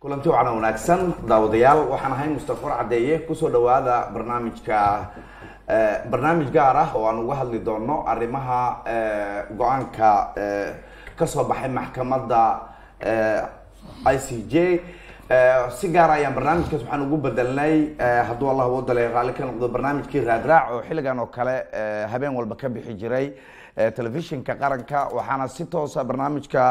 kulanti wacan wanaagsan daawadayaal waxaan ahay mustafar caddeeye kusoo dhawaada barnaamijka barnaamij gaar ah oo aan uga hadli doono arrimaha go-aanka kasoo baxay maxkamadda i c j si gaar ayaan barnaamijkaas waxaan ugu bedelnay hadduu allah wadale raalli ka noqdo barnaamijkii raadraac oo xilligan oo kale habeen walba ka bixi jiray telefishinka qaranka waxaana si toosa barnaamijka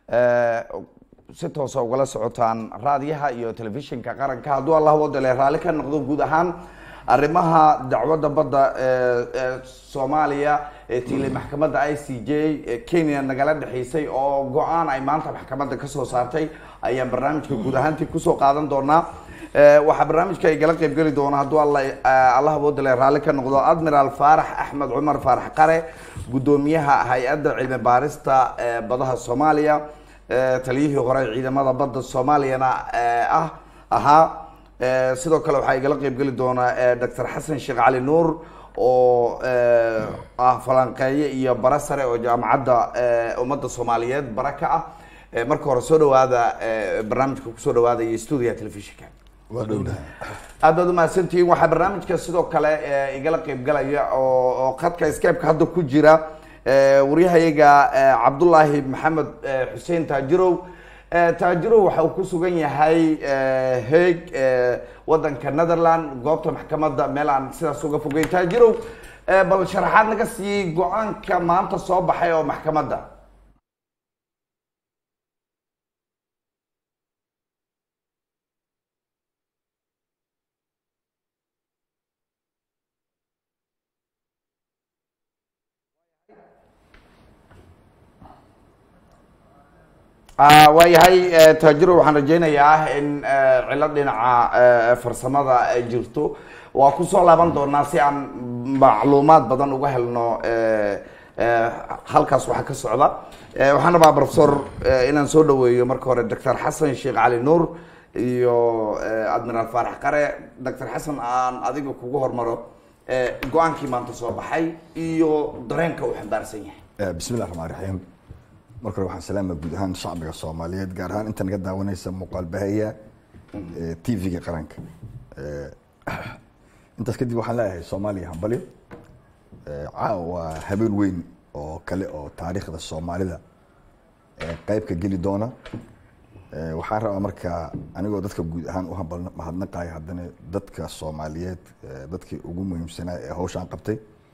si toosa ugala socotaan raadiyaha iyo telefishinka qaranka hadduu allah wadale raalli ka noqdo guud ahaan arrimaha dacwadda badda soomaaliya ee tiilay maxkamadda i c j kenya nagala dhexeysay oo go-aan ay maanta maxkamadda kasoo saartay ayaan barnaamijka guud ahaantii kusoo qaadan doonaa waxaa barnaamijka igala qeybgeli doona hadduu allah wadale raalli ka noqdo admiral faarax axmed cumar faarax qare guddoomiyaha hay-adda cilmi baarista badaha soomaaliya taliyihii hore ciidamada badda soomaaliyana ah ahaa sidoo kale waxaa igala qeybgeli doona doctor xasan sheekh cali nuur oo ah falanqeeye iyo bara sare oo jaamacadda ummadda soomaaliyeed bara ka ah marka hore soo dhawaada barnaamijka kusoo dhawaada iyo stuudiga telefishinka aad baad umahadsantihiin waxaa barnaamijka sidoo kale igala qeybgalaya oo khadka skypeka hadda ku jira waryahayaga cabdullaahi maxamed xuseen taajirow taajirow waxa uu ku sugan yahay haeg wadanka netherland goobta maxkamadda meel aan sidaas uga fogeyn taajirow bal sharaxaad naga siiyey go-aanka maanta soo baxay oo maxkamadda waayahay taajiro waxaan rajeynayaa in cilad dhinaca farsamada ay jirto waa kusoo laaban doonaa si aan macluumaad badan uga helno halkaas waxaa ka socda waxaan rabaa professor inaan soo dhaweeyo marka hore doctor xasan sheekh cali nuur iyo admiral faarax qare doctor xasan aan adiga kugu hormaro go-aankii maanta soo baxay iyo dareenka uu xambaarsan yahay bismi llah raxmaan raxiim marka hore waxaan salaama guud ahaan shacbiga soomaaliyeed gaar ahaan inta naga daawanaysa muuqaal bahaya t v-ga qaranka intaas kadib waxaan leeyahay soomaaliya hambalyo caawa waa habeen weyn oo kale oo taariikhda soomaalida qeyb ka geli doona waxaan rabaa marka anigoo dadka guud ahaan u hambal mahadnaqaya haddana dadka soomaaliyeed dadkii ugu muhiimsanaa ee hawshaan qabtay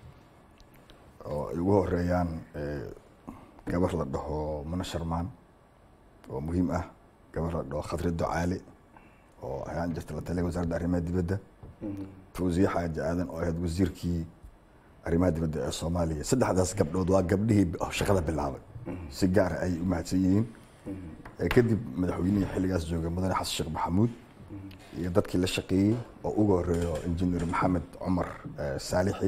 oo ay ugu horeeyaan gabar la dhaho muna sharmaan oo muhiim ah gabar la dhaho khadri ducaali oo ayaan jirta la taliya wasaaradda arrimaha dibadda fawziye xaaji aadan oo ahayd wasiirkii arrimaha dibadda ee soomaaliya saddexdaas gabdhood waa gabdhihii shaqada bilaabay si gaara ayay u mahadsan yihiin kadib madaxweynihii xilligaas joogay mudane xasan sheekh maxamuud iyo dadkii la shaqeeyey oo uga horeeyo injineer maxamed cumar saalixi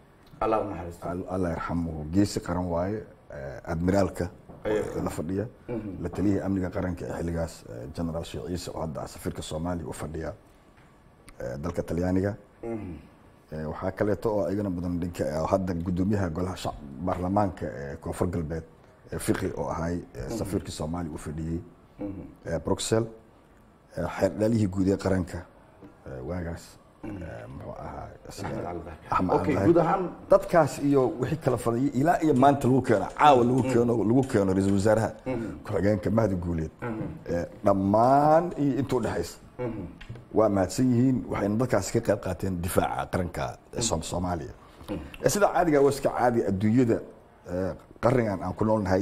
allah yarxamuhu geesi qaran waaye admiraalka la fadhiya la taliyihii amniga qaranka ee xilligaas generaal sheekh ciise oo hadda safiirka soomaaliya u fadhiya dalka talyaaniga waxaa kaleeto oo igana mudan dhinka hadda guddoomiyaha golaha baarlamaanka ee koonfur galbeed fiqi oo ahay safiirkii soomaaliya u fadhiyey bruxel xeerdhaalihii guud ee qaranka waagaas muxuu ahaa guud ahaan dadkaas iyo wixii kala fadayay ilaa iyo maanta lagu keeno caawa lagu keeno lagu keeno ra-iisul wasaaraha ku-xigeenka mahdi guuleed dhammaan iyo inta udhexaysa waa mahadsan yihiin waxayna dadkaasi ka qayb qaateen difaaca qaranka soomaaliya sida caadiga waa iska caadi adduunyada qarnigan aan ku noolnahay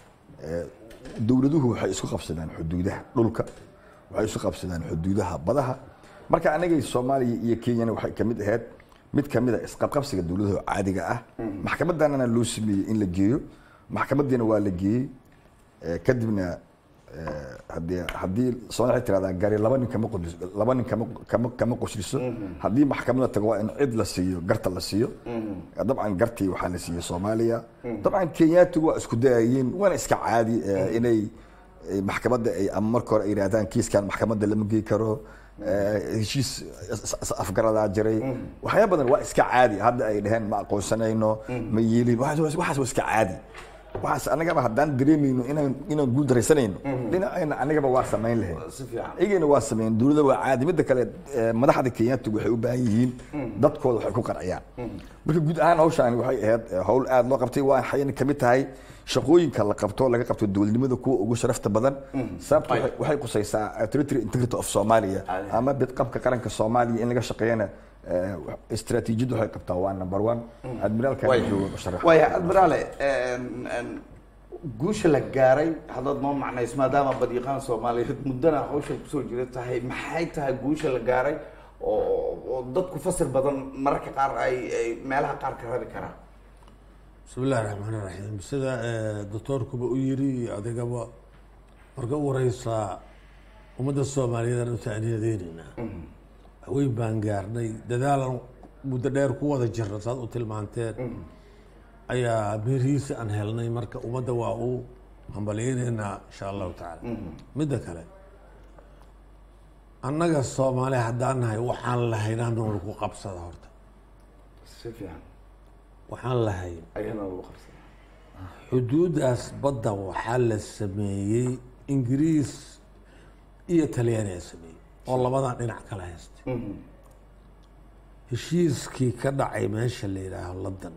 dowladuhu waxay isku qabsadaan xuduudaha dhulka waxay isku qabsadaan xuduudaha badaha marka anagay soomaaliya iyo kenyana waxay kamid ahayd mid kamid a isqabqabsiga dowladaha caadiga ah maxkamadanana loo sameeyey in la geeyo maxkamadiina waa la geeyey kadibna hadii haddii soomali waxay tiradaa gari laba nin kama qodis laba nin kama kama kama qoshliso haddii maxkamada tago waa in cid la siiyo garta la siiyo dabcan gartii waxaa la siiyey soomaaliya dabcan kenyaatigu waa isku dayayeen waana iska caadi inay maxkamadda ay ama marka hore ay yidhahdaan kiiskan maxkamadda lama gey karo heshiis afgaradaa jiray waxyaaba badan waa iska caadi hadda ay dhaheen ma aqoonsanayno ma yeelin waxaas waa iska caadi waxaas anagaba haddaan dareemayno inaan inaan guul daraysanayno dhinacayna anagaba waa samayn lahayd si fiican iyagana waa sameeyeen dowladda waa caadi midda kale eh, madaxda kenyaati waxay u baahan yihiin dadkooda waxay ku qanciyaan marka guud ahaan hawshaani waxay ahayd eh, hawl aad loo qabtay waa waxayna kamid tahay shaqooyinka la qabto laga qabto dowladnimada kuwa ugu sharafta badan sababta waxay- waxay qusaysaa eh, territory integrity of Somalia Caadi. ama bidqabka qaranka Soomaaliya in laga shaqeeyana eh, istaraatiijiyadu waxay qabtaa waa number one admiraalka Way- jooga musharax waaya admiraale een, een, guusha la gaaray haddaad noo macnayso maadaama badiiqaan soomaaliyeed muddana hawsha kusoo jira tahay maxay tahay guusha la gaaray oo oo dadku fasir badan mararka qaar ay ay meelaha qaar ka rabi karaan bismi illahi raxmaan iraxiim sida eh, doctoorkuba u yiri iyo adigaba marka u horeysaa ummadda soomaaliyeed aan u taaniyadeynayna haweyn baan gaarnay dadaalan muddo dheer ku wada jirna saad u tilmaanteen ayaa mirihiisa aan helnay marka ummadda waa u hambalyeyneynaa insha allahu tacaala midda kale annaga soomaali haddaan nahay waxaan lahaynaa nool ku qabsada horta si fiican waxaan lahayn ayana lagu qabsada xuduuddaas badda waxaa la sameeyey ingiriis iyo talyaaniga sameeyey oo labadan dhinac kala haystay heshiiskii ka dhacay meesha la yidhaaho london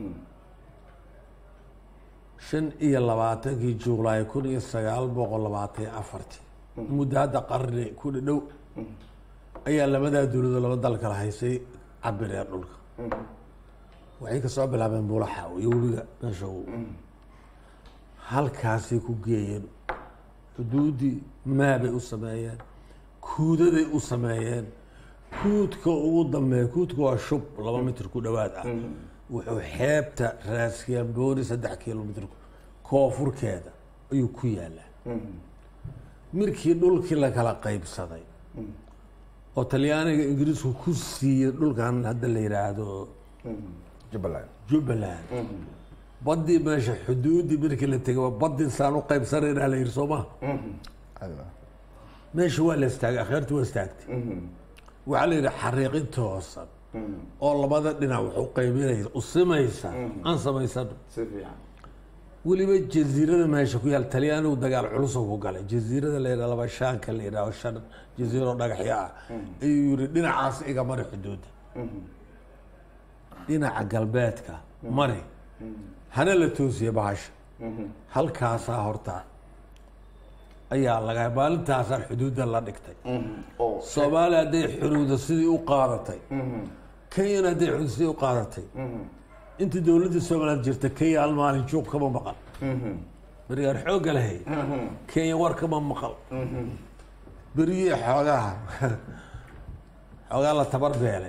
shan iyo labaatankii juulaay kun iyo sagaal boqol labaatan iyo afartii muddo hadda qarni ku dhadhow ayaa labadaa dowladoo laba dal kala haysay cabireen dhulka waxay kasoo bilaabeen bulaxa iyo webiga meesha uu halkaasay ku geeyeen xuduuddii maabay u sameeyeen kuudaday u sameeyeen kuudka ugu dambeeya kuudka waa shub laba mitir ku dhowaad ah wuxuu xeebta raaskambooni saddex kilomitr koonfurkeeda ayuu ku yaalaa markii dhulkii la kala qaybsaday oo talyaaniga ingiriisku ku siiyey dhulkan hadda la yidhaahdo jubbaland jubbaland baddii meesha xuduuddii markii la tegay waa baddii saan u qaybsanaynaa la yidhi soo maha Adiga. meesha waa la istaagay akheertii waa istaagtay waxaa la yidhi xariiqin toosan oo labada dhinac wax u qaybinaysa u simaysa aan samaysano si fiican weliba jaziirada meesha ku yaal talyaanigu dagaal culusoo ku galay jaziirada la yidhaha laba shaanka la yidhaho shan jaziiro dhagaxyo ah ayuu yidhi dhinacaas iga mari xuduudda dhinaca galbeedka mari hana la toosiye bahasha halkaasaa horta ayaa laga maalintaasaa xuduudda la dhigtay oo soomaaliya hadday xuduuda sidii u qaadatay kenyana hadday xuduud sidii u qaadatay intii dowladda somaliland jirta kenya hal maalin joog kama maqal berigaan xoogga lahay kenya war kama maqal beriyii xoogaha xoogaa la tabar beelay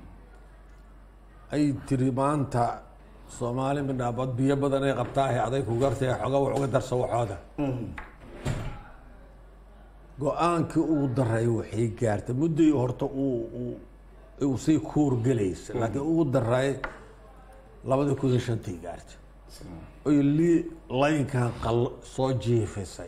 ay tiri maanta soomaali midhaabad biyo badan ay qabtaahe aday ku gartay xoogaa wax uga darsa waxooda go-aankii ugu daray waxay gaartay mudday horta uu uu uu sii kuur gelaysa laakiin ugu daray labadii kun iyo shantii gaartay oy lii laynkan qal soo jiifisay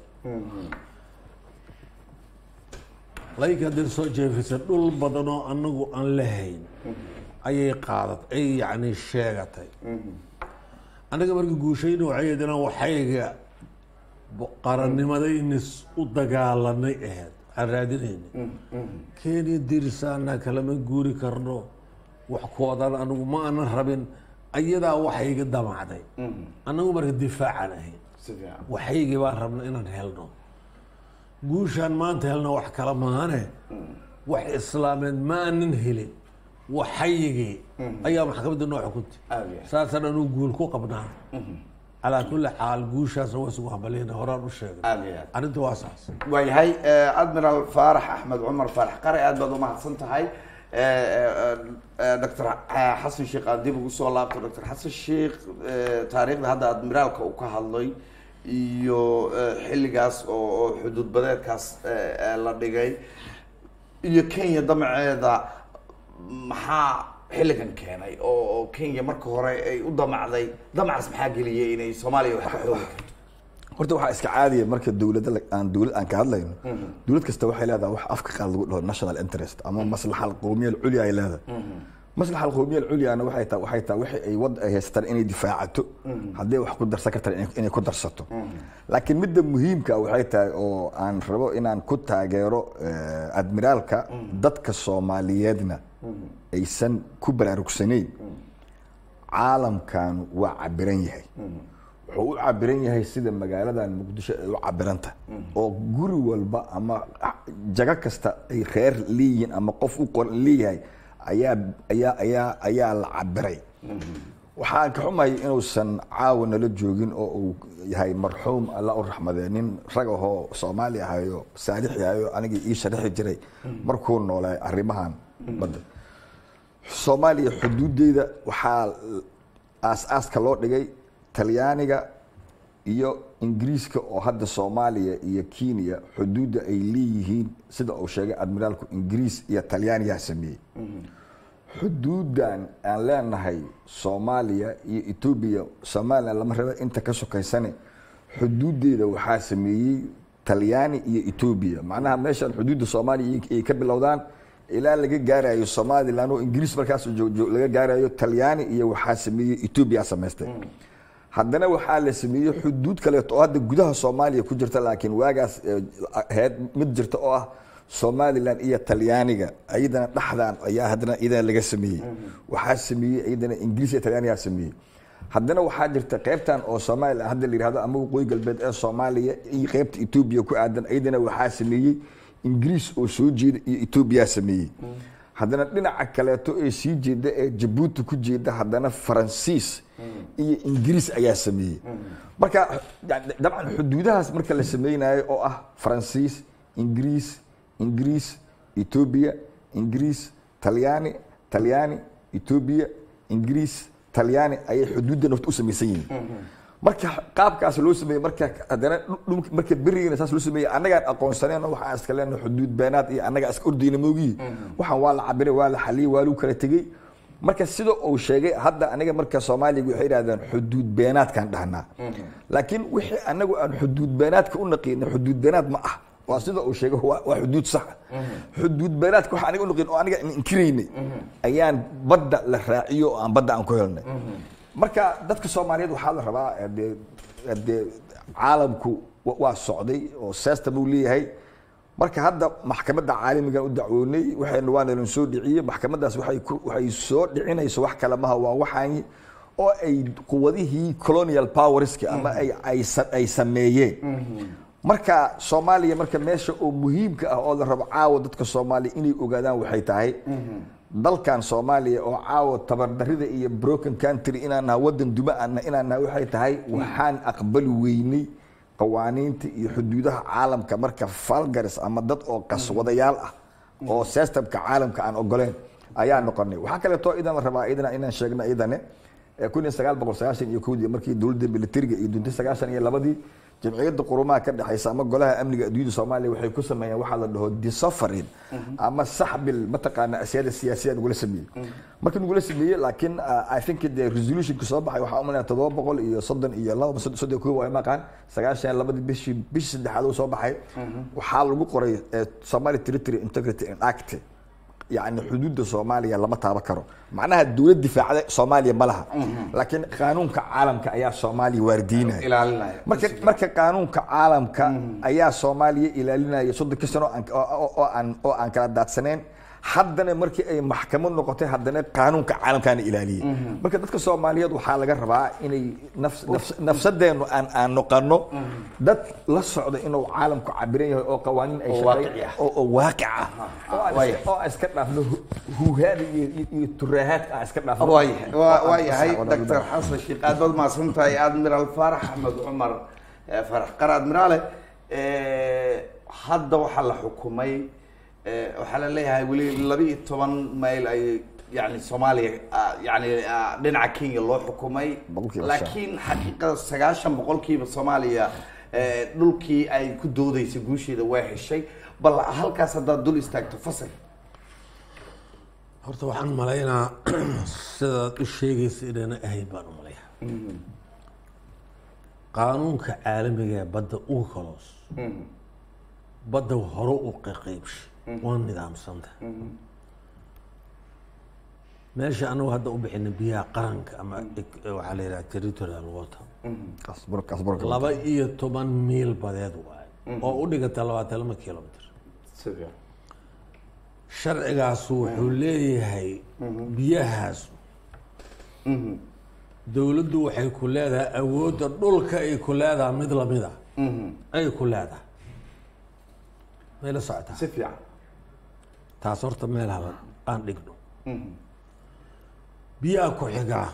laynkan hadday soo jiifisay dhul badan oo anagu aan lahayn ayay qaadat ay yacni sheegatay anaga marka guushayna waxay ahayd inaan waxayga qarannimadaynis u dagaalanay ahayd aan raadinayna kenya dirisaana kalama guuri karno wax koodan anigu ma aanan rabin ayadaa waxayga damacday annagu marka difaacaan ahayn si fiican waxaygii baan rabna inaan helno guushaan maanta helno wax kala maahane wax islaameed ma aanan helin waxayigii ayaa maxkamadda noo xukuntay aad iyo aad. saasaan anuu guul ku qabnaa calaa kulli xaal guushaasna waa isugu hambaliyna horaan u sheegay aad iyo aad arrinta waa saas waayahay eh, admiral faarax axmed cumar faarax qare aad baad umahadsan tahay doctor xasan sheekh aan dib ugu soo laabto doctor xasan sheekh eh, taariikhda hadda admiraalka uu ka hadlay iyo eh, xilligaas oo oo xuduud badeedkaas eh, eh, la dhigay iyo kenya damaceeda maxaa xilligan keenay oo oo kenya marka hore ay u damacday damacaas maxaa geliyay inay soomaaliya wax ka xoogi karto horta waxaa iska caadiya marka dowladda la- aan dowlad aan ka hadlayno dowlad kasta waxay leedahay wax afka qaad lagu dhaho national interest ama maslaxa qowmiya culya ay leedahay maslaxa alqowmiya alculyana waxay tahay waxay tahay wixii ay wad ay haystaan inay difaacato hadday wax ku darsan kartaan inay- inay ku darsato laakiin midda muhiimka waxay tahay oo aan rabo inaan ku taageero eh, admiraalka dadka soomaaliyeedna aysan ku baraarugsanayn caalamkan waa cabiran yahay wuxuu u cabiran yahay sida magaaladan muqdisho ay u cabiranta oo guri walba ama jago kasta ay reer leeyihiin ama qof u qoran leeyahay ayaa ayaa ayaa ayaa la cabiray waxaan ka xumahay inuusan caawa nala joogin oo uu yahay marxuum alla u raxmadee nin rag ahoo soomaali ahayo saalix yahayo anigii ii sharaxi jiray markuu noolay arrimahan badda soomaaliya xuduudeeda waxaa aas-aaska loo dhigay talyaaniga iyo ingiriiska oo hadda soomaaliya iyo kenya xuduudda ay leeyihiin sida uu sheegay admiraalku ingiriis iyo talyaaniyaa sameeyey xuduudan aan leenahay soomaaliya iyo etoobiya somalilan lama raba inta ka sokaysane xuduudeeda waxaa sameeyey talyaani iyo etoobiya macnaha meeshan xuduudda soomaaliya ay ka bilowdaan ilaa laga gaarayo somalilan oo ingiriis markaas joog- joog- laga gaarayo talyaani iyo waxaa sameeyey etoobiya samaystay haddana waxaa la sameeyey xuduud kaleeto oo hadda gudaha soomaaliya ku jirta laakiin waagaas eh, ahayd mid jirta oo ah somalilan iyo talyaaniga iyadana dhexdan ayaa haddana iyadana laga sameeyey waxaa sameeyey iyadana ingiriis iyo talyaanigaa sameeyey haddana waxaa jirta qaybtan oo somalilan hadda la yihahdo ama waqooyi galbeed ee soomaaliya iyo qaybta etoobiya ku aadan iyadana waxaa sameeyey ingiriis oo soo jeeda iyo etoobiyaa sameeyey haddana dhinaca kaleeto ee sii jeeda ee jabuuti ku jeeda haddana faransiis iyo ingiriis ayaa sameeyey marka yani dabcan xuduudahaas marka la sameynayo oo ah faransiis ingiriis ingiriis etoobiya ingiriis talyaani talyaani etoobiya ingiriis talyaani ayay xuduudda nafta u samaysan yihiin marka qaabkaas loo sameeyey marka haddana dhulka marka berigana saas loo sameeyey annagaan aqoonsaneen waxaan iska leenahay xuduud beenaad iyo annagaa iska ordayna moogiyi waxaan waa la cabiray waa la xaliyey waa lagu kala tegey marka sida uu sheegay hadda aniga marka soomaaliga waxay yidhahdeen xuduud beenaadkaan dhahnaa laakiin wixii anagu aan xuduud beenaadka u naqiina xuduud beenaad ma ah waa sida uu sheegay waa waa xuduud sax xuduud beenaadka waxa aniga u naqiin oo aniga aan inkiraynay ayaan badda la raaciyo oo aan badda aan ku helnay marka dadka soomaaliyeed waxaa la rabaa dee dee caalamku wa- waa socday oo seesta buu leeyahay marka hadda maxkamadda caalamigan u dacwoonay waxayna waa nalan soo dhiciyey maxkamaddaas waxay ku waxay soo dhicinayso wax kale maha waa waxaan oo ay quwadihii colonial powerska ama ay ay sa- ay sameeyeen marka soomaaliya marka meesha oo muhiimka ah oo la rabo caawa dadka soomaaliya inay ogaadaan waxay tahay dalkan soomaaliya oo caawa tabardarida iyo broken country inaan naha wadan duma ana inaan naha waxay tahay waxaan aqbali weynay qawaaniinta iyo xuduudaha caalamka marka falgaris ama dad oo qaswadayaal ah oo systemka caalamka aan ogoleen ayaa noqonay waxaa kaleeto idan la rabaa idana inaan sheegno idane kun iyo sagaal boqol sagaashan iyo kowdii markii dowladda militariga iyo duntay sagaashan iyo labadii jamciyadda qurumaha ka dhexaysa ama golaha amniga adduunyada soomaaliya waxay ku sameeyeen waxaa la dhaho disafarin ama saxbil mataqaana asyada siyaasiya nagula sameeyey marka nagula sameeyey laakiin i think the resolutionka soo baxay waxaa umalaya todoba boqol iyo soddon iyo laba soddon kow waa maqaan sagaashan iyo labadii bishii bishii saddexaad uu soo baxay waxaa lagu qoray eh, Somali Territory Integrity and Act yani xuduudda soomaaliya lama taaban karo macnaha dowlad difaacda soomaaliya ma laha laakiin qaanuunka caalamka ayaa soomaaliya waardiinaya ilaalinaya marka marka qaanuunka caalamka ayaa soomaaliya ilaalinaya soddonka sano oo aan- oo- oo aan oo aan kala daadsaneen haddana markii ay maxkamad noqotay haddana qaanuunka caalamkaana ilaaliyey marka dadka soomaaliyeed waxaa laga rabaa inay nafs- nafs- nafsadeennu aan aan noqono dad la socda inuu caalamku cabiran yahay oo qawaaniin ay Oo shaqeey- waaqici ah. oo oo waaqic ah oo aan waaya. iska- oo aan iska dhaafno hu- huuhaada iyo iyo- iyo turaahaadka aan iska dhaafno waayahay waa waa yahay Wada- wada- doctor xasan sheekh aad baad mahadsan tahay admiral faarax axmed cumar eh, faarax qar admiraale eh, hadda waxaa la xukumay eh, waxaa la leeyahay weli laba iyo toban mayl ay yani soomaaliya ah, yani ah, dhinaca kenya loo xukumay Boqolkiiba laakiin xaqiiqada sagaashan boqolkiiba soomaaliya eh, dhulkii ay ku doodeysay guusheeda waa heshay bal halkaas haddaad dul istaagto fasal horta waxaan malaynaa sidaad u sheegaysa inayna ahayn baan u malaya qaanuunka caalamiga ee badda ugu kaloos badda hore u qaqaybshay waa nidaamsanta meesha anagu hadda u bixina biyaha qaranka ama ik- waxaa la yidhaha territorial water kasbur kasbur laba iyo toban miil badeed waaye oo u dhigata labaatan lama kilomitr si fiican sharcigaasu wuxuu leeyahay biyahaasu dowladdu waxay ku leedahay awoodda dhulka ay ku leedahay mid lamida ay ku leedahay may la socotaa si fiican taas horta meel haba aan dhigno biyaha ku xigaa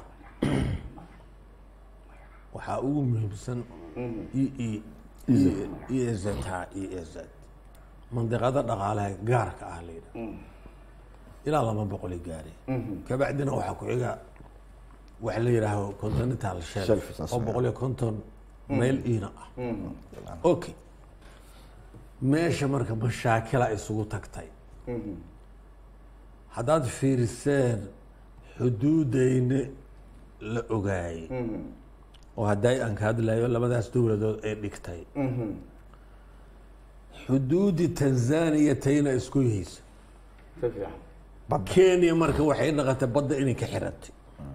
waxaa ugu muhiimsan e e e e z ha e e z mandiqada dhaqaalaha gaarka ah la yidhaha ilaa laba boqol ay gaareen kabacdina waxaa ku xiga waxa la yidhaaho continental shelf Shelf, saas oo weeye. boqol iyo konton mayl iina ah okay meesha marka mashaakila isugu tagtay haddaad fiiriseen xuduudayna la ogaayey oo hadday aan ka hadlayo labadaas dowladood ay dhigtay xuduudi tanzania tayna isku yihaysa si fiican kenya marka waxay naqatay badda inay ka xirantay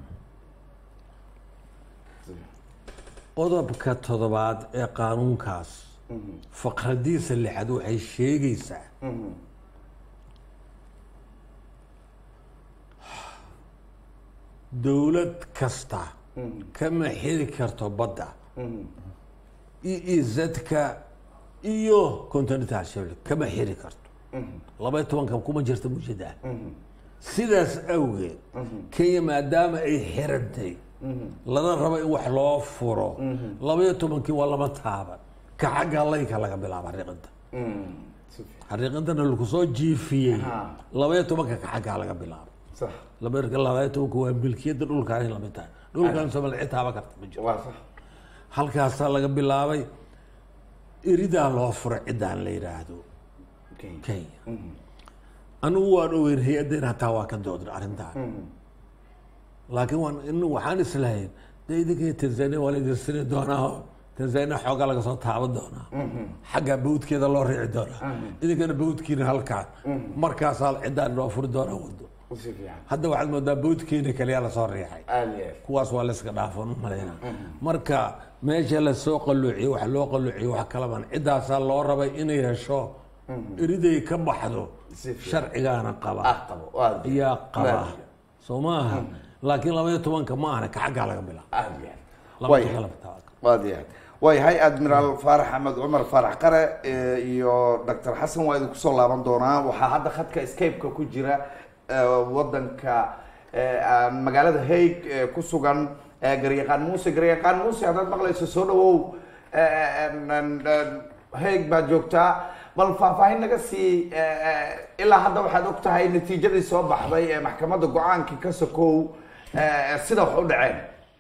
qodobka toddobaad ee qaanuunkaas faqradiisa lixaad waxay sheegaysaa dowlad kasta kama xiri karto badda e e z-ka iyo continental shelf kama xiri karto laba iyo tobanka kuma jirta mujada sidaas awgeed kenya maadaama ay xirantay lana rabo in wax loo furo laba iyo tobankii waa lama taaban ka xagga laynka laga bilaabo xariiqinta si fiican xariiqintana lagu soo jiifiyey Ha. laba iyo tobanka ka xaggaa laga bilaabo sax laba laba iyo tobanka waa milkiyadda dhulkaan in lamid tahay dhulkaan soomaali cid taaba karta ma jiro waa sax halkaasaa laga bilaabay iridaa loo furo ciddaan la yidhaahdo Okay. kenya anigu waan ogeyn hay-addeen hataa waa ka doodna arrintaan laakiin waan in waxaan islahayn dee idinka tanzania waa la idin sini doonaa oo tanzania xoogaa laga soo taaban doonaa xagga bawdkeeda loo riici doonaa idinkana bawdkiina halkaa markaasaa ciddaan loo furi doonaa wado si fiican hadda waxaad moodaa bawdkeena kaliya lasoo riixay aad iyo aad kuwaas waa layska dhaafan u malayna marka meesha lasoo qaluuciyo wax loo qaluuciyo wax kalaban ciddaasaa loo rabay inay hesho iriday ka baxdo Si fiican. sharcigaana qaba ah qabo aad iyo ayaa qaba Aad. soo maaha laakiin laba iyo tobanka ma ahna ka xaggaa laga bilaabo aad iyo aad laba Way. kala bilaabo. aad iyo aad waayahay admiraal faarax axmed cumar faarax qare eh, iyo doctor xasan waa idinku soo laaban doonaa waxaa hadda khadka escape-ka ku jira eh, wadanka eh, ah, magaalada haig eh, ku sugan eh, garyaqaan muuse garyaqaan muuse haddaad maqlayso soo dhawow eh, en- en- en, haig baad joogtaa bal faahfaahin naga sii eh, eh, ilaa hadda waxaad og tahay natiijadii soo baxday ee maxkamadda go-aankii ka sokow eh, sida wax u dhaceen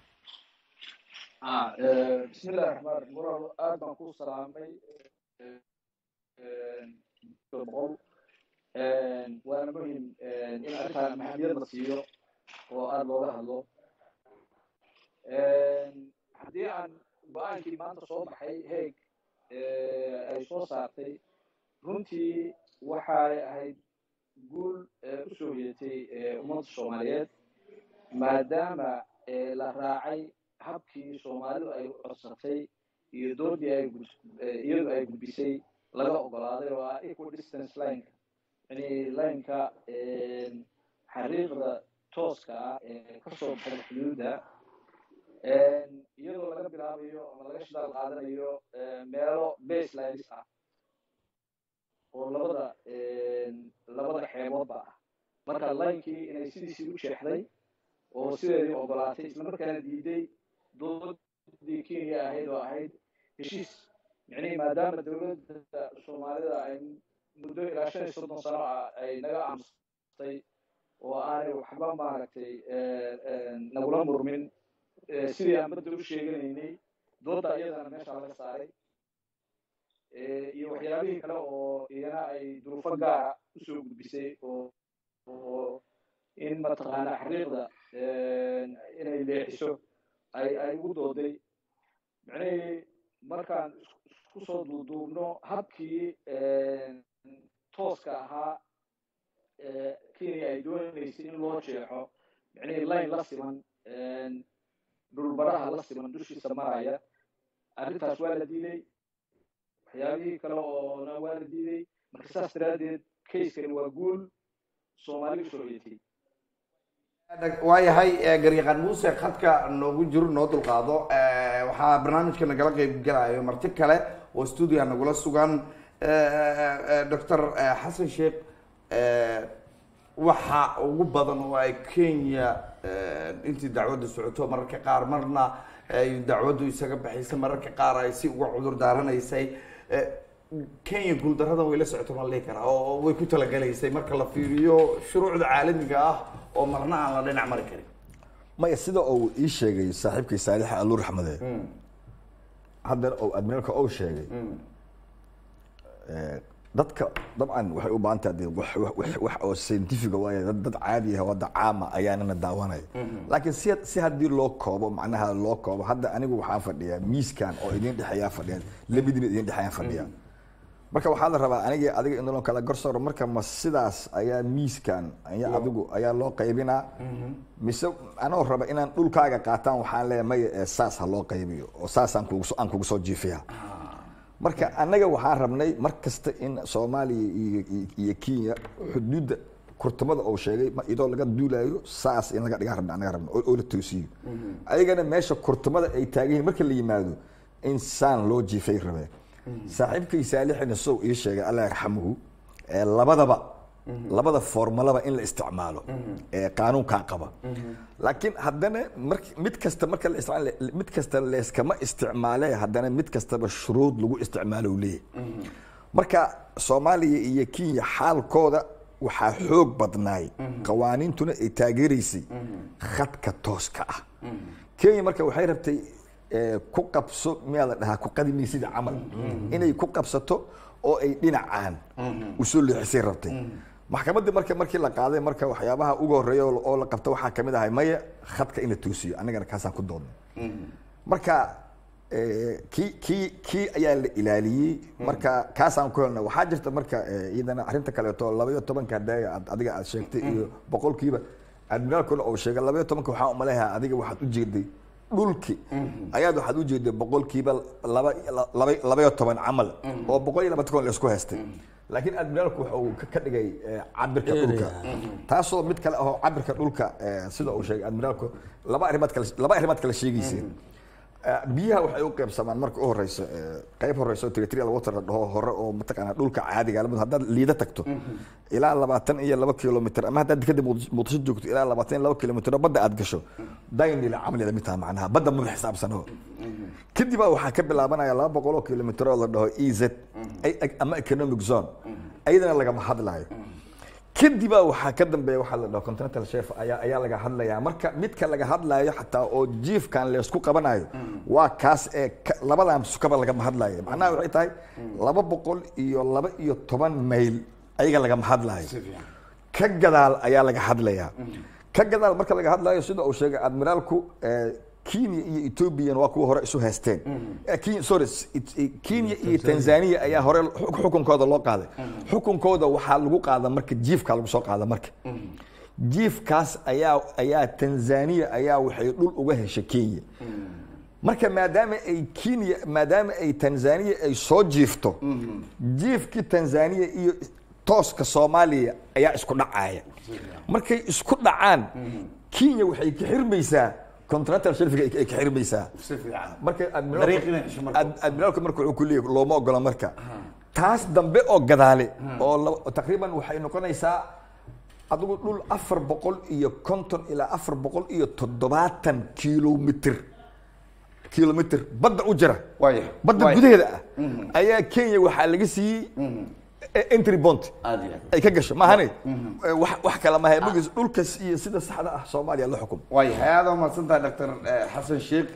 Ah, eh, bismillahi raxmaan raxiim walaal aad baan kuu salaamay eh, eh, boqol Eh, waana muhim eh, in arrintaan maxamiyad la siiyo oo aada looga hadlo Eh, haddii aan go-aankii maanta soo baxay heeg eh, ay soo saartay runtii waxay ahayd guul eh, u soo yeetay eh, ummadda soomaaliyeed maadaama eh, la raacay habkii soomaalidu ay codsatay iyo doodii ay gud- eh, iyadu ay gudbisay laga ogolaaday oo ah equal distance lineka yani lineka xariiqda tooska ah ee kasoo baxda xuduudda iyadoo laga bilaabayo ama laga shidaal qaadanayo eh, meelo baselines ah oo labada labada xeeboodba ah marka linkii inay sidiisii u jeexday oo sideedii ogolaatay islamarkaana diiday doodii kenya ahayd oo ahayd heshiis micnihii maadaama dowladda soomaalida ay muddo ilaa shan iyo soddon sano ah ay naga aamustay oo aanay waxba maaragtay nagula murmin eh, sidii aan badda u sheeganaynay doodda iyadana meesha laga saaray Eh, iyo waxyaabihii kale oo iyana ay duruufo gaara usoo gudbisay oo oo in mataqaana xariiqda inay leexiso ay ay ugu dooday micnihii markaan is- isku soo duuduubno habkii tooska ahaa ee kenya ay dooneysay in loo jeexo micnihii line la siman dhulbaraha la siman dushiisa maraya arrintaas waa la diiday waxyaabihii kale oona waa la diiday marka saas daraaddeed kaskani waa guul soomaali usoo hoyatay waayahay garyaqaan muuse khadka noogu jiro noo dulqaado waxaa barnaamijka nagala qeyb galayo marti kale oo stuudia nagula sugan doctor xasan sheekh waxa ugu badan oo ay kenya intii dacwaddu socoto mararka qaar marna ay dacwaddu isaga baxaysay mararka qaar ay si uga cudur daaranaysay kenya guuldaradan way la socoto ma lihi karaa oo way ku talagalaysay marka la fiiriyo shuruucda caalamiga ah oo marna aan la dhinac mari karin maya sida uu ii sheegay saaxiibkay saalix aluu raxmade haddana uu admiraalka ou sheegay dadka dabcan waxay u baahan tahay wax wax- wax oo scientifiga waaye dad dad caadi ah wadda caama ayaanana daawanaya laakiin si si haddii loo koobo macnaha loo koobo hadda anigu waxaan fadhiyaa miiskan oo idin dhexeeyaa fadhiya labadiina idin dhexeeyaan fadhiya marka waxaa la rabaa aniga adiga in loo kala garsooro marka ma sidaas ayaa miiskan ayaa adigu ayaa loo qaybinaa mise anoo raba inaan dhulkaaga qaataan waxaan leeyahay maya ee saas ha loo qaybiyo oo saasaan kugu soo- aan kugu soo jiifiya marka annaga waxaan rabnay mar kasta in soomaaliya iyo iyo- iyo kenya xuduudda kurtamada uu sheegay ma- iyadoo laga duulayo saas in laga dhigaan rabna annaga rabna oo oo la toosiyo ayagana meesha kurtamada ay taagan yihiin marka la yimaado in saan loo jiifay rabeen saaxiibkay saalixina sow ii sheegay allah yarxamuhu ee labadaba labada formalaba in la isticmaalo ee qaanuunkaa qaba laakiin haddana mar mid kasta marka la isticmaal mid kasta leeskama isticmaale haddana mid kastaba shuruud lagu isticmaalo uu leeyahay marka soomaaliya iyo kenya xaalkooda waxaa xoog badnaay qawaaniintuna ay taageeraysay khadka tooska ah kenya marka waxay rabtay eh, ku qabso miyaa la dhahaa ku qadimaysida camal inay ku qabsato oo ay dhinacaan usoo leexisay rabtay maxkamaddii marka markii la qaaday marka waxyaabaha ugu horreeya oo oo la qabto waxaa kamid ahay maya khadka in la toosiyo annagana kaasaan ku doodnay marka eh, kii kii kii ayaa la ilaaliyey marka kaasaan ku helnay waxaa jirta marka eh, iyadana arrinta kaleeto laba iyo tobanka hadee aad adiga aad sheegtay iyo boqolkiiba admiraalkuna uu sheegay laba iyo tobanka waxaan umaleeyahay adiga waxaad u jeeday dhulki ayaad waxaad u jeeday boqolkiiba laba laba laba iyo toban camal oo boqol iyo labaatan kun laisku haystay laakiin admiraalku waxa uu ka- ka dhigay eh, cabirka dhulka taasoo mid kale ahoo cabirka dhulka eh, sida uu sheegay admiraalku laba arrimood kale laba arrimood kale sheegayseen Eh, biyaha waxay u qaybsamaan marka u horeyso eh, qayb horeyso territorial water la dhaho hore oo mataqaana dhulka caadiga ah. haddaad liida tagto ilaa labaatan iyo laba kilomitr ama haddaad dekada Muqdis- muqdisho joogto ilaa labaatan iyo laba kilomitr oo badda aad gasho daynila camlida mid taha macnaha badda maba xisaabsano kadib baa waxaa ka bilaabanaya laba boqol oo kilomitr oo la dhaho e z ay- ay- ama economic zone ayadana lagama hadlayo kadibaa waxaa ka dambeeya waxaa la dhaho continental chef ayaa ayaa laga hadlayaa marka midka laga hadlayo xataa oo jiifkan leysku qabanayo waa kaas ee ka- labadan sukaba lagama hadlayo macnaha waxay tahay laba boqol iyo laba iyo toban mayl ayaga lagama hadlayo ka gadaal ayaa laga hadlayaa ka gadaal marka laga hadlayo sida uu sheegay admiraalku eh, kenya iyo ethoobiyan waa kuwa hore isu haysteen Eh, Kenya- sorry s- it- eh, kenya iyo tanzania ayaa hore xuk- xukunkooda loo qaaday xukunkooda waxaa lagu qaada marka jiifka lagu soo qaada marka jiifkaas ayaa ayaa tanzania ayaa waxay dhul uga heshay kenya marka maadaama ay kenya maadaama ay tanzania ay soo jiifto jiifkii tanzania iyo tooska soomaaliya ayaa isku dhacaya markay isku dhacaan kenya waxay ka xirmaysaa continental shelfiga ay ka xirmaysaa si fiican marka Dariiq inay hesho marka. ad- admiraalku marka wuxuu ku leeyahay looma ogola marka taas dambe oo gadaale oo laba- taqriiban waxay noqonaysaa adigu dhul afar boqol iyo konton ilaa afar boqol iyo toddobaatan kilomitr kilomitr badda u jira Waaya. badda Waaya. gudaheeda ah ayaa kenya waxaa laga siiyey e- entry bond aad iyo aad ay ka gasho maahane wax wax kale maaha magiis dhulkas iyo sida saxda ah soomaaliya la xukum waayahay aada umahadsantahay doctor xasan sheekh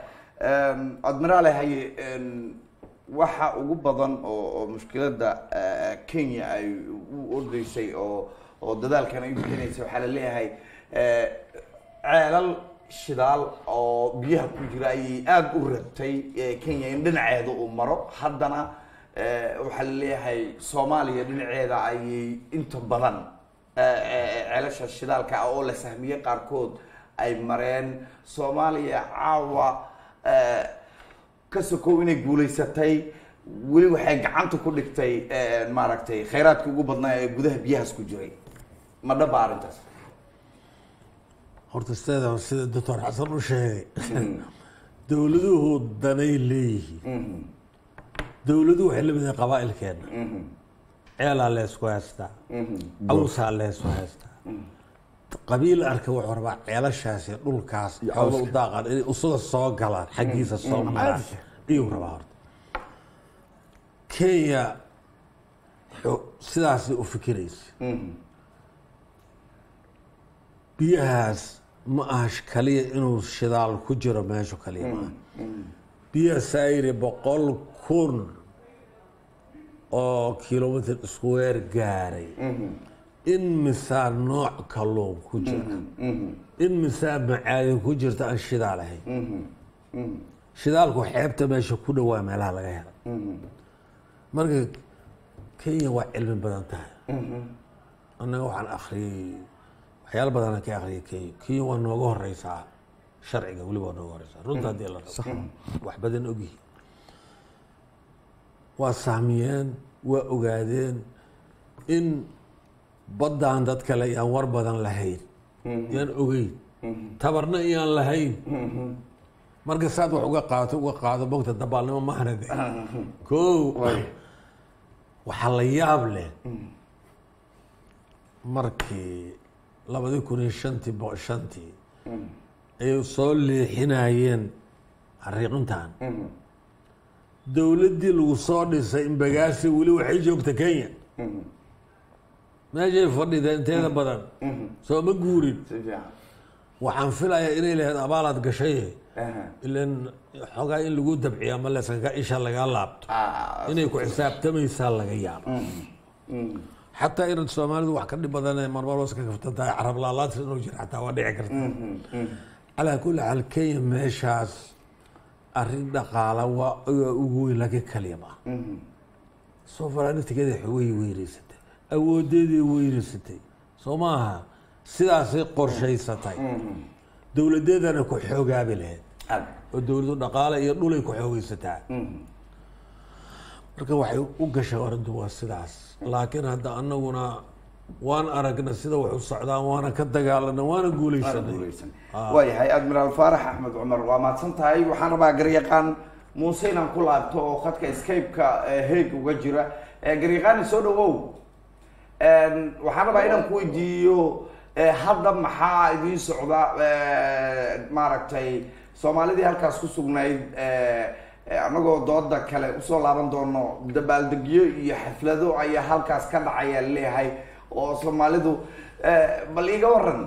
admiraale haye em, waxa ugu badan oo oo mushkiladda eh, kenya ay u ordeysay oo oo dadaalkan ay bixinaysay waxaa la leeyahay eh, ceelal shidaal oo biyaha ku jira ayay aada u rabtay eh, kenya in dhinaceeda uu maro haddana eh, waxaa la leeyahay soomaaliya dhinaceeda ayay inta badan ceelasha shidaalka ah oo la sahmiyey qaarkood ay mareen soomaaliya caawa eh, ka sokow inay guulaysatay weli waxay gacanta ku dhigtay eh, maaragtay khayraadka ugu badnaa ee gudaha biyahaas ku jiray ma dhaba arrintaas horta sideeda sida doctor xasan u sheegay dowladuhu danay leeyihiin dowladuhu waxay la mid yihiin qabaa'ilkeena ceelaa leesku haystaa cawsaa leesku haystaa qabiil arka wuxuu rabaa ceelashaas iyo dhulkaas xoola u daaqaan inay usuga soo galaan xaggiisa soo maraan ayuu rabaa horta kenya xo- sidaasay u fikiraysa biyahaas ma aha sh- kaliya inuu shidaal ku jiro meeshu kaliya ma aha biyaha saayiri boqol kun oo kilomitr square gaaray in misaa nooc kalluun ku jira in misaa macaadin ku jirta aan shidaal ahayn shidaalku xeebta meesha ku dhowaa meelaha laga hela marka kenya waa cilmi badan tahay annaga waxaan akhriyey waxyaalo badanaan ka akhriyay kenya kenya waa nooga horeysaa sharciga weliba waa nooga horeysaa runta haddii la rabo wax badan ogyihi waa sahmiyeen waa ogaadeen in baddaan dad kale yaan war badan lahayn yaan ogeyn tabarna iyaan lahayn marka saad wax uga qaadato uga qaado mogta dabaalnimo mahana de ko waxaa la yaab leh markii labadii kun iyo shantii bo shantii ay soo leexinayeen xariiqintan dowladdii lagu soo dhisay imbagaasi weli waxay joogta kenya meeshay fadhida inteeda badan soo ma guurin si fiican waxaan filayaa inay lahayd abaalaad gashay Aha. ilan xoogaa in lagu dabciya ma lesanka isha laga laabto Ah, inay ku xisaabtamaysaa laga yaabo xataa inaad soomaalidu wax ka dhib badan marmarwas ka kaftan tahay carab laalaadsi inuu jiro xataa waa dhici karta calaa kulli xaal kenya meeshaas arrin dhaqaala waa waa ugu weyn laakiin kaliya ma aha sovereigntigeeda way weynaysatay awoodeedii weynaysatay soo maaha sidaasay qorshaysatay dowladeedana ku xoogaabi lahayd aad oo dowladu dhaqaale iyo dhulay ku xoogaysataa marka waxay u gashay arrintu waa sidaas laakiin hadda anaguna waan aragna sida wax u socdaan waana ka dagaalana waana guuleysanay waayahay admiraal faarax axmed cumar waa mahadsan tahay waxaan rabaa garyaqaan muuse inaan ku laabto oo khadka scape-ka heeg uga jira Eh, garyaqaani soo dhawow waxaan rabaa inaan ku weydiiyo eh, hadda maxaa idiin socda eh, maaragtay soomaalidii halkaas ku sugnayd eh, eh, anagoo dooda kale usoo laaban doono dabaaldegyo iyo xaflado ayaa halkaas ka dhacaya leeyahay oo soomaalidu eh, bal iiga waran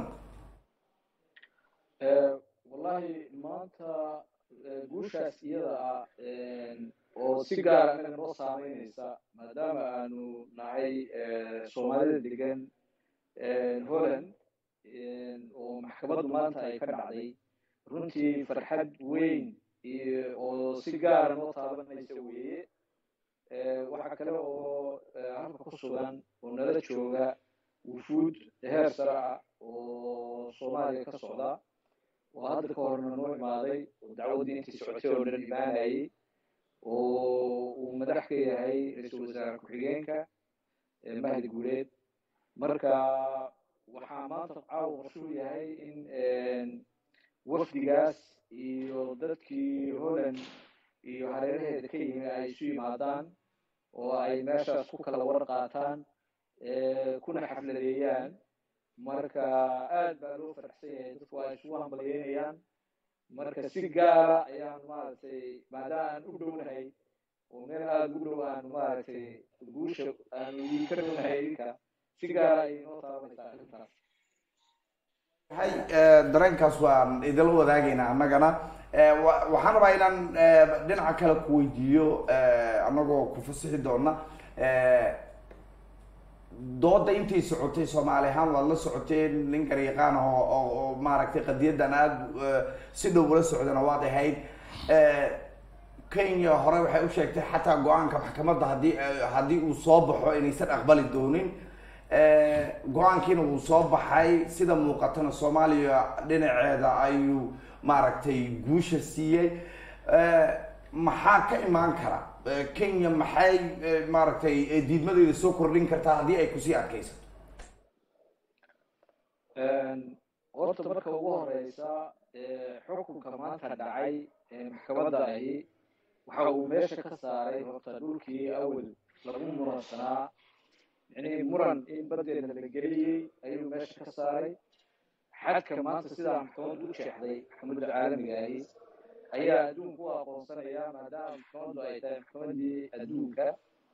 wallahi maanta eh, guushaas iyada ah een, oo si gaara anaga noo saameyneysa maadaama aanu nahay eh, soomaalida degan een, holland een, oo maxkamaddu maanta ay ka dhacday runtii farxad weyn iyo oo si gaara noo taabanaysa weeye Eh, waxaa kale oo eh, halka ku sugan oo nala jooga wufuud heer sare ah oo soomaaliya ka socda oo hadda ka horna noo imaaday oo dacwaddii intii socotay oo dhan imaanayay oo uu madax ka yahay ra-iisul wasaare ku-xigeenka eh, mahdi guuleed marka waxaa maanta caawa qorshuu yahay in een, wafdigaas iyo dadkii holland iyo hareeraheeda ka yimi ay isu yimaadaan oo ay meeshaas ku kala war qaataan eh, kuna xafladeeyaan marka aad baa loo faraxsan yahay dadku waa isugu hambalyeynayaan marka si gaara ayaan maaragtay maadaama aan u dhownahay oo meel aada u dhow aan maaragtay guusha aan idinka dhownahay idinka si gaara ayay noo taabanaysaa arrintaas hay dareenkaas waan idila wadaagaynaa annagana Eh, wa- waxaan rabaa inaan eh, dhinaca kale ku weydiiyo eh, annagoo ku fasixi doona Eh, dooda intay socotay soomaali ahaan waad la socoteen nin garyaqaan ah oo oo- oo maaragtay qadiyadan aada eh, si dhow ula socdana waad ahayd Eh, kenya hore waxay u sheegtay xataa go-aanka maxkamadda haddii eh, haddii uu soo baxo inaysan aqbali doonin go-aankiina wuu soo baxay sida muuqatana soomaaliya dhinaceeda ayuu maaragtay guusha siiyey maxaa ka imaan kara kenya maxay maaragtay diidmadeeda soo kordhin kartaa haddii ay kusii adkaysato horta marka ugu horeysa xukunka maanta dhacay maxkamadda ahi waxa uu meesha ka saaray horta dhulkii awel lagu muransanaa micnihii muran in badeena la geliyey ayuu meesha ka saaray xadka maanta sidaa maxkamaddu u sheexday maxkamadda caalamiga ahi ayaa adduunku u aqoonsanaya maadaama maxkamaddu ay tahay maxkamaddii adduunka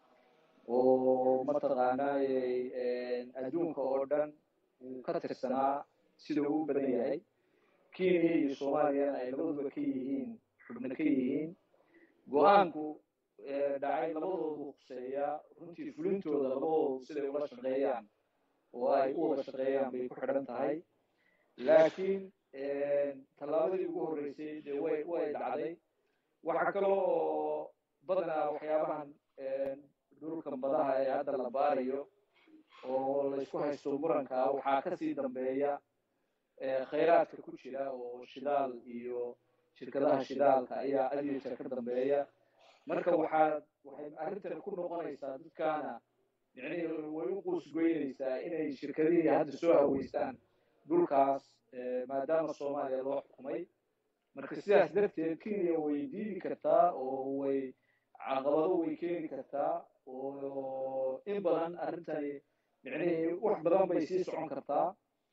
oo mataqaanaa adduunka oo dhan uu ka tirsanaa sida uu u badan yahay kenya iyo soomaaliyana ay labaduba ka yihiin xubno ka yihiin go-aanku dhacay labadoodu khuseeya runtii fulintooda labadoodu siday ula shaqeeyaan oo ay u wada shaqeeyaan bay ku xidhan tahay laakiin tallaabadii ugu horreysay dee way way dhacday waxaa kaloo oo badanaa waxyaabahan dhulkan badaha ee hadda la baarayo oo laysku haysto muranka waxaa kasii dambeeya khayraadka ku jira oo shidaal iyo shirkadaha shidaalka ayaa adyar ka dambeeya marka waxaa waxay arrintan ku noqonaysaa dadkaana micnihii way u quusgoynaysaa inay shirkadihii hadda soo haweystaan dhulkaas maadaama soomaaliya loo xukumay marka sidaas darteed kenya way diidi kartaa oo way caqabado way keeni kartaa oo in badan arrintani micnihii wax badan bay sii socon kartaa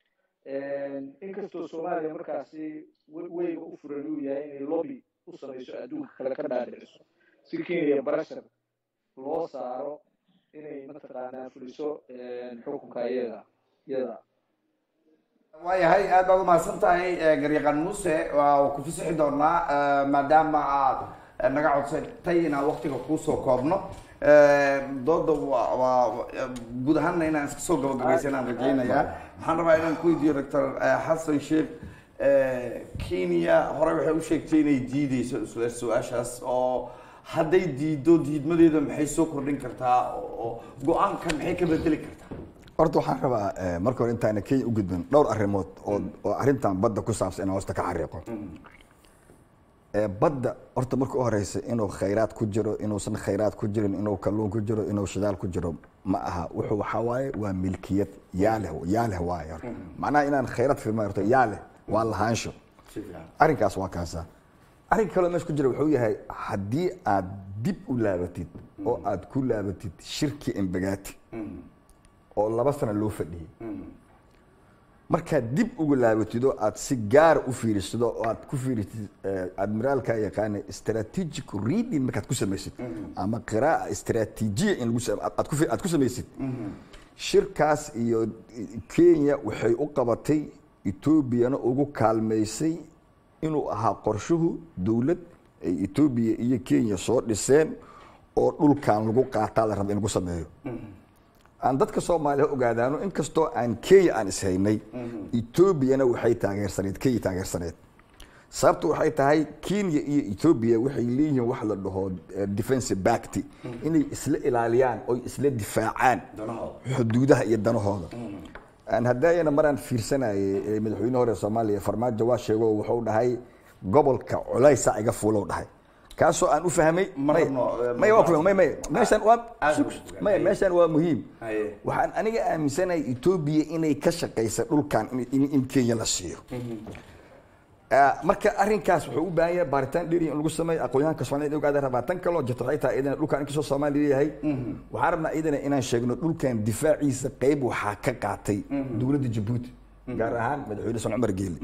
inkastoo soomaaliya markaasi weyga u furan uu yahay inay lobby u samayso adduunka kale ka dhaadhiciso si kenya barashar loo saaro inay mataqaanaa fuliso xukunka iyada iyada waayahay aad baad umahadsan tahay garyaqan muuse waa ku fasixi doonaa maadaama aad naga codsatay inaan waktiga kuusoo koobno dooda waa waa guud ahaanna inaan iska soo gabagabaysan aan rajaynayaa waxaan rabaa inaan ku weydiiyo doctor xasan sheekh kenya hore waxay u sheegtay inay diideyso isla su-aashaas oo hadday diido diidmadeeda maxay soo kordhin kartaa oo go-aanka maxay ka bedeli kartaa horta waxaan rabaa marka hore intaana kenya u gudbin dhowr arrimood oo oo arrintan badda ku saabsan inaan hoosta ka xariiqo badda horta marka u horeysa inuu khayraad ku jiro inuusan khayraad ku jirin inuu kalluun ku jiro inuu shidaal ku jiro ma aha wuxuu waxaa waaye waa milkiyad yaa leh yaa leh waaye horta macnaha inaan khayraad firma horta yaa leh waa lahaansho arrinkaas waa kaasa arrin kaloo meesha ku jira wuxuu yahay haddii aad dib u laabatid oo aad ku laabatid shirki embagaati oo laba sano loo fadhiyey markaad dib uga laabatid oo aad si gaara u fiirisid oo aad ku fiirisid admiraalka yaqaana strategic reading markaad ku samaysid ama qiraa'a istraatiijiya in lagu aad ku aad ku samaysid shirkaas iyo kenya waxay u qabatay etoobiyana ugu kaalmaysay inuu ahaa qorshuhu dowlad ay etoobiya iyo kenya soo dhiseen oo dhulkan lagu qaataa la raba in lagu sameeyo aan dadka soomaaliya ogaadaano inkastoo aan kenya aan ishaynay etoobiyana waxay taageersaneed kenya taageersaneed sababtu waxay tahay kenya iyo etoobiya waxay leeyihiin wax la dhaho defensive bacty inay isla ilaaliyaan oy isla difaacaan xuduudaha iyo danahooda haddaayana maraan fiirsanayay madaxweyne hore soomaaliya farmaajo waa sheego wuxuu dhahay gobolka culaysa iga fuulow dhahay kaasoo aan u fahmay may waa ku may may meeshan waa may meeshan waa muhiim waxaan aniga aaminsanahay etoobiya inay ka shaqaysa dhulkan in kenya la siiyo marka arrinkaas wuxuu u baahan yahay baaritaan dheeri in lagu sameeyo aqoonyahanka soomaaliyed in ogaada rabaa tan kaloo jirto waxay tahay iyadana dhulkan inkastoo soomaaliya leeyahay waxaan rabnaa iyadana inaan sheegno dhulkan difaaciisa qayb waxaa ka qaatay dowladda jabuuti gaar ahaan madaxweyne san cumar geeli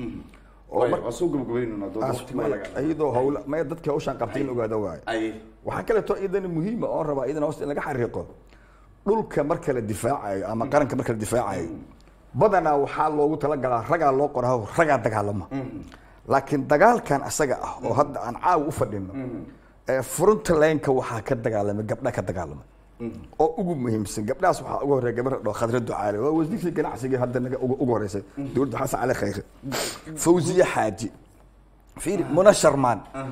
iyadoo hawla maya dadka hawshaan qabtay in ogaada waayo waxaa kaleeto iyadana muhiima oon rabaa iyadana hoosta in laga xariiqo dhulka marka la difaacayo ama qaranka marka la difaacayo badanaa waxaa loogu talagalaa ragaa loo qoraa ragaa dagaalama laakiin dagaalkan asaga ah oo hadda aan caawa u fadhino frontlineka waxaa ka dagaalamay gabdha ka dagaalamay oo ugu muhiimsan gabdhahaas waxaa ugu horeya gabar dhao khadra ducaale waa wasiirkii ganacsiga hadda naga ugu horeysay dowladda xasan cali khayre fawziye xaaji fiiri muna sharmaan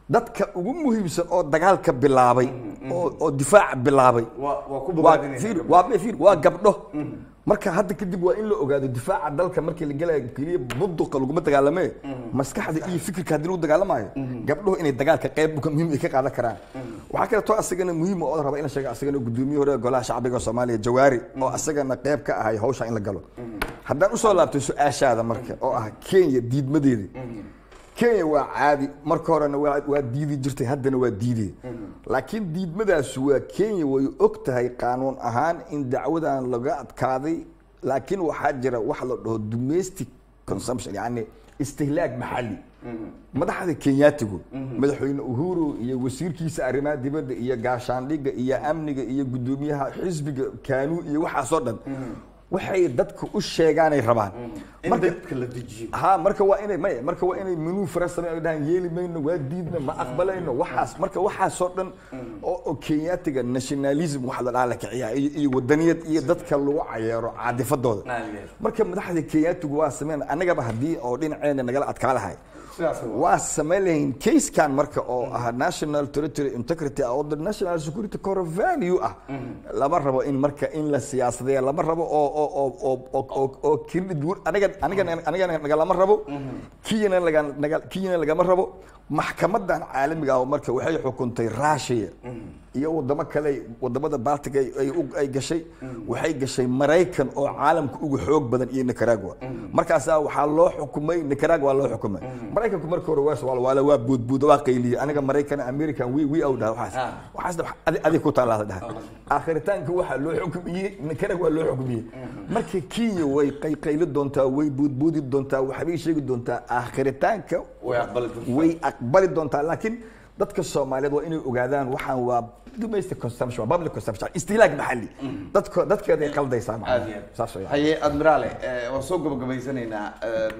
dadka ugu muhiimsan oo dagaalka bilaabay oo oo difaaca bilaabay waa waa ku waa bogaadinaysa fiir waa fiir waa gabdho marka hadda kadib waa in la ogaado difaaca dalka markii la gelayo keliya bunduqa laguma dagaalame maskaxda iyo fikirka haddii lagu dagaalamayo gabdhuhu inay dagaalka qayb muhiim ay ka qaadan karaan waxaa kaleeto asagana muhiim oo raba in la sheego asagana gudoomiye hore golaha shacbiga soomaaliya jawaari oo asagana qayb ka ahay hawsha in la galo haddaan usoo laabtay su-aashaada marka oo ah kenya diidmadeeda kenya waa caadi marka horena waa waa diidi jirtay haddana waa diidee laakiin diidmadaas waa kenya way og tahay qaanuun ahaan in dacwadan laga adkaaday laakiin waxaa jira wax la dhaho domestic consumption yani istihlaag maxalli madaxda kenyaatigu madaxweyne uhuru iyo wasiirkiisa arrimaha dibadda iyo gaashaandhigga iyo amniga iyo guddoomiyaha xisbiga kaanuu iyo waxaasoo dhan waxay dadka u sheegaanay rabaan in marka dadka la dejiyo ha marka waa inay maya marka waa inay menuu fara samey ay dhahaan yeeli mayno waa diidna ma aqbalayno waxaas marka waxaasoo dhan oo oo kenyaatiga nationalism waxa la dhaha la kiciyaa iyo iyo wadaniyad iyo dadka lagu cayeero caadifadooda Naageer. marka madaxda kenyaatigu waa sameyn annagaba haddii oo dhinaceena nagala adkaa lahay sidaas waa. waa samayn lahayn casekan marka oo ah national territory integrity ah oo the national security core value ah lama rabo in marka in la siyaasadeeya lama rabo oo oo oo oo oo oo oo kirdhid wur- aniga aniga aniga nagalama rabo kiyana laga naga kiyana lagama rabo maxkamadan caalamiga ah oo marka waxay xukuntay Russia iyo wadamo kale wadamada Baltic ay ay u- ay gashay waxay gashay Mareykan oo caalamka ugu xoog badan iyo Nicaragua markaas waxaa loo xukumay Nicaragua loo xukumay Mareykanku marka hore waa waa waa waa buudbuud waa qayliye aniga Mareykan American we we out waxaas Ah. waxaas adi adi ku taala dhahay aakhiritaanka waxaa loo xukumiyey Nicaragua loo xukumiyey marka Kenya way qayqayli doontaa way buudbuudi doontaa waxbay sheegi doontaa aakhiritaanka way aqbali doontaa. way aqbali doontaa laakiin dadka soomaaliyeed waa inay ogaadaan waxaan waa domestic consumption waa public consumption istihlaag maxalli dadka dadkeeda ay qaldaysaa macnaha. aad iyo aad. saas weeyaan. haye admiraale eh, waan soo gabagabaysanaynaa em,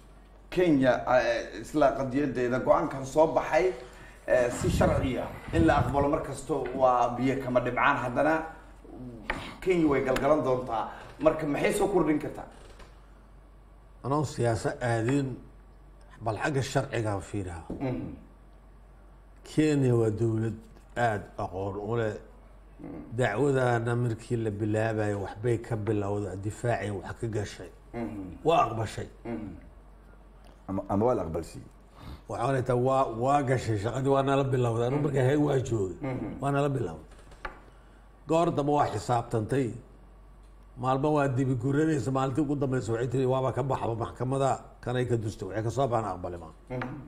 kenya eh, isla qadiyadeeda go-aankan soo baxay eh, si sharciya in la aqbalo mar kasto waa biyo kama dhibcaan haddana kenya way galgalan doontaa marka maxay soo kordhin kartaa anoo siyaaso aadin bal xagga sharciga fiiraha kenya waa dowlad aada aqoon u leh dacwadana markii la bilaabayo waxbay ka bilowda difaacay wax ka gashay waa aqbashay ama ama waa la aqbalsiiyey waxaan taa waa waa gashay shaqadii waa nala bilowday anu markaa heeg waa joogay waa nala bilowday goor dambe waa xisaabtantay maalmo waa dibi guranaysa maalintii ugu dambeysa waxay tiri waaba ka baxba maxkamada kanay ka dusta waxay kasoo baxaan aqbali ma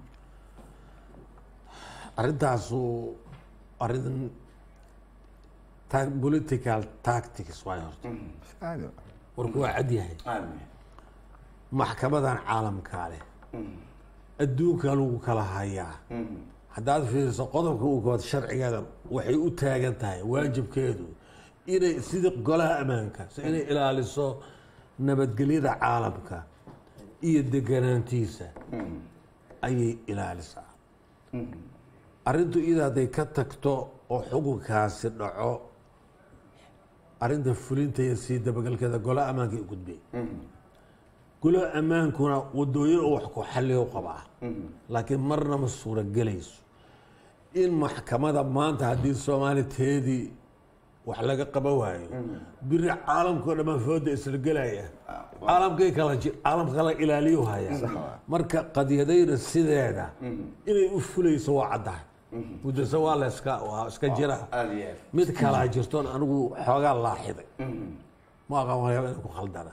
arrintaasu arrin ta- political tactics waay horta Caadi. warku waa cad yahay Aamin. maxkamadan caalamkaa leh adduunka lagu kala hayaa haddaad fiiriso qodobka uu kood sharcigeeda waxay u taagan tahay waajibkeedu inay sidii golaha ammaanka si inay ilaaliso nabadgelyada caalamka iyo deganaantiisa ayay ilaalisaa arrintu iyada hadday ka tagto oo xukunkaasi dhaco arrinta fulinta iyo sii dabagalkeeda golaha ammaanka ay gudbay golaha ammaankuna wadooyin oo wax ku xalliyo qabaa laakiin marna ma suuragelayso in maxkamada maanta haddii soomaali teedii wax laga qaba waayo biri caalamkao dhammaan fooda isla gelaya caalamkay kala ji caalamka kala ilaaliyo haya marka qadiyadayna sideeda inay u fulayso waa caddahay muddase waa la iska waa iska jira aad iyo aad mid kalaa jirtoon anigu xoogaa laaxiday ma aqaan waxyaaba inay ku khaldana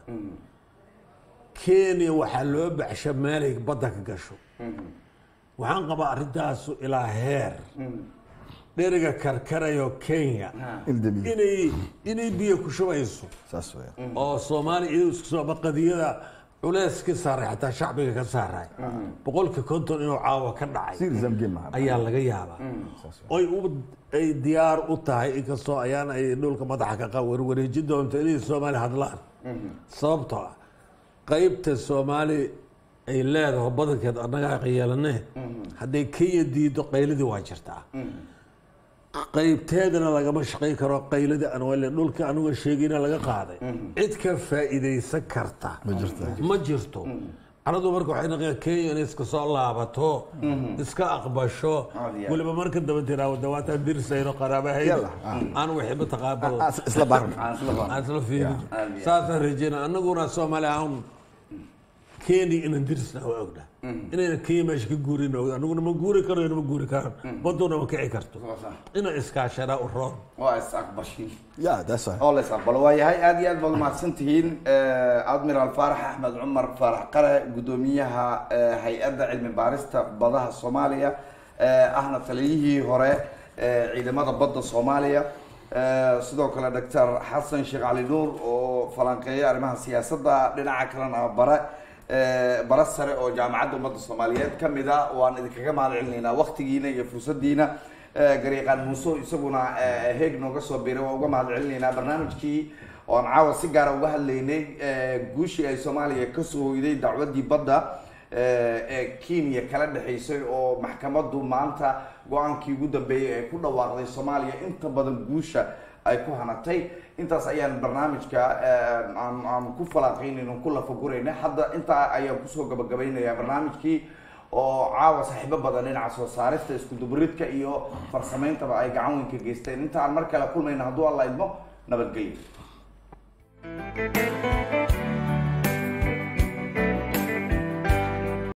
kenya waxaa loo baxsha meelay badda ka gasho waxaan qabaa arrintaasu ilaa heer dheriga karkarayo kenya il damiye inay inay biyo ku shubayso saas weeyaan oo soomaaliya iyadoo isku soo qadiyada culeys ka saaray xataa shacbiga ka saaray boqolka konton inuu caawa ka dhacay sir zamgin maha ayaa laga yaabaa oy u ay diyaar u tahay inkastoo ayaan ay dhulka madaxa ka qa- warwareejin doonto inay soomaali hadlaan sababtoo ah qaybta soomaali ay leedaho badankeed annagaa yeelanee hadday kenya diido qayladii waa jirtaa qaybteedana lagama shaqayn karo qayladii anwale dhulka anuga sheegayna laga qaaday cid ka faa'iidaysan karta Ma jirto. ma jirto caradu marka waxay naqeen kenya inay iska soo laabato iska aqbasho Aad iyo aad. weliba marka daba tiraa dawaataan dirsayno qaraabahayda Yalla, ah. aan wixii mataqaabal Ah, isla baarna aan isla baan aan isla fiirin Aad iyo aad. saasaan rajeyna annaguna soomaali ahaan kenya inaan dirsna waa ogna inayna kenya meesha ka guurin ogna annaguna ma guuri karayno ma guuri karaan baduna ma kici karto inaan iskaashanaa u roon waa is aqbashin ya that's right oo la is aqbalo waa yahay aad iyo aad baad umahadsan tihiin admiral faarax axmed cumar faarax qare guddoomiyaha eh, hay-adda cilmi baarista badaha soomaaliya eh, ahna taliyihii hore eh, ciidamada badda soomaaliya Eh, sidoo kale doctor xasan sheekh cali nuur oo falanqeeya arrimaha siyaasadda dhinaca kalena bare eh, bare sare oo jaamacadda ummadda soomaaliyeed ka mid a waan idinkaga mahad celinaynaa waktigiina iyo fursadiina Eh, garyaqaan muuse isaguna eh, heeg nooga soo biiray waa uga mahad celinaynaa barnaamijkii oon caawa si gaara uga hadlaynay eh, guushii ay soomaaliya kasoo hoyday dacwaddii badda eh, ee kenya kala dhexaysay oo maxkamaddu maanta go-aankii ugu dambeeyey ay ku dhawaaqday soomaaliya inta badan guusha ay ku hanatay intaas ayaan barnaamijka eh, aan aan ku falaaqaynayno ku lafagurayna hadda intaa ayaan kusoo gabagabaynayaa barnaamijkii oo caawa saaxiibo badan dhinaca soo saarista isku dubaridka iyo farsameyntaba ay gacan weyn ka geysteen inta aan mar kale kulmayna hadduu alla idmo nabadgelyo